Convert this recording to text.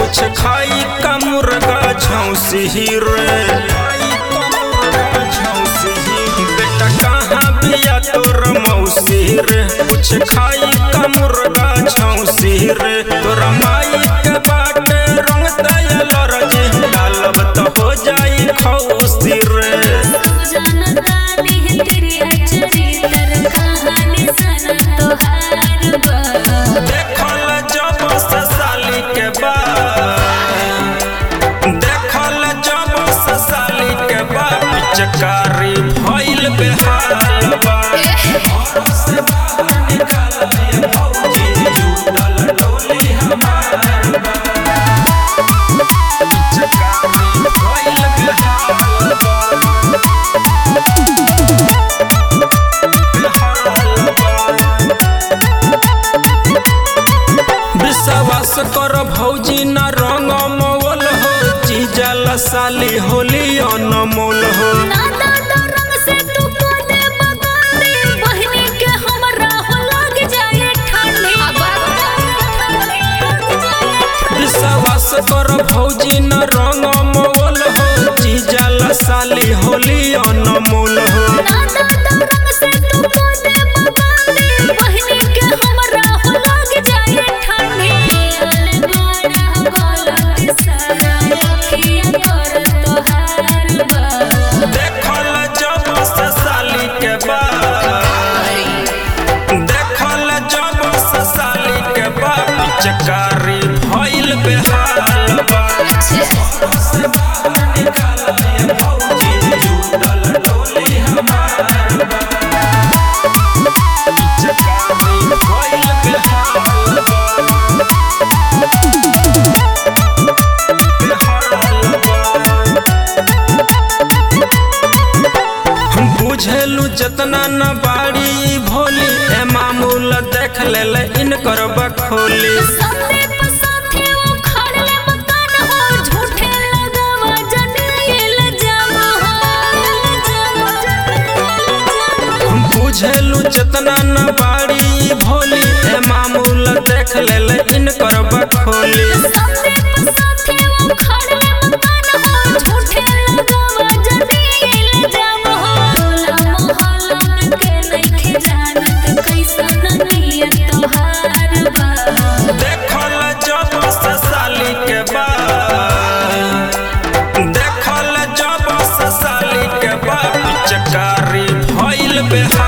कुछ खाई का मुर्गा झौसी रे बेटा कहाँ बिया तोर मौसी रे कुछ खाई का मुर्गा झौसी रे तोरा माई के बाटे रंग दयल रजे डालब तो हो जाई खौसी रे जानता नहीं तेरी अचरी तर कहानी सना तोहार बा देखल जब ससाली के बाद देखल जब ससाली के बाद पिचकारी भइल बेहाल बा घर से बाहर निकल ये भौजी जुटल डोली हमार बा पिचकारी भइल बेहाल बा बेहाल बा विश्वास कर भौजी न रंग मोल हो जीजल साली होली अनमोल हो ना दादा रंग से तू को दे बगाते बहनी के हमरा हो लग जाए ठंडी विश्वास कर भौजी न रंग मोल हो जीजल साली होली अनमोल हो ना दादा रंग से तू को दे बगाते बहनी के हमरा हो लग जाए ठंडी अले बड़ा गलत सारा अखियां कर तोहार बा देखल जब ससाली के बाद देखल जब ससाली के बाद पिचकारी भइल बेहाल बा घर से बाहर निकल ये भौजी जुटल डोली हमार बा पिचकारी भइल बेहाल बा बेहाल बा हम बुझेलू जतना न बाड़ी भोली ए मामूल देख ले इनकर बखोली सामने पर साथे वो खड़ले मकान हो झूठे लगावा जनेल जाम हो हम बुझेलू जतना न बाड़ी भोली ए मामूल देख ले इनकर बखोली सामने पर साथे वो खड़ले मकान हो झूठे लगावा जनेल जाम हो टोला मोहल्ला में के नइखे जानत कैसन नियत तोहार बा देखल जब ससाली के बाद देखल जब ससाली के बाद पिचकारी भइल बेहाल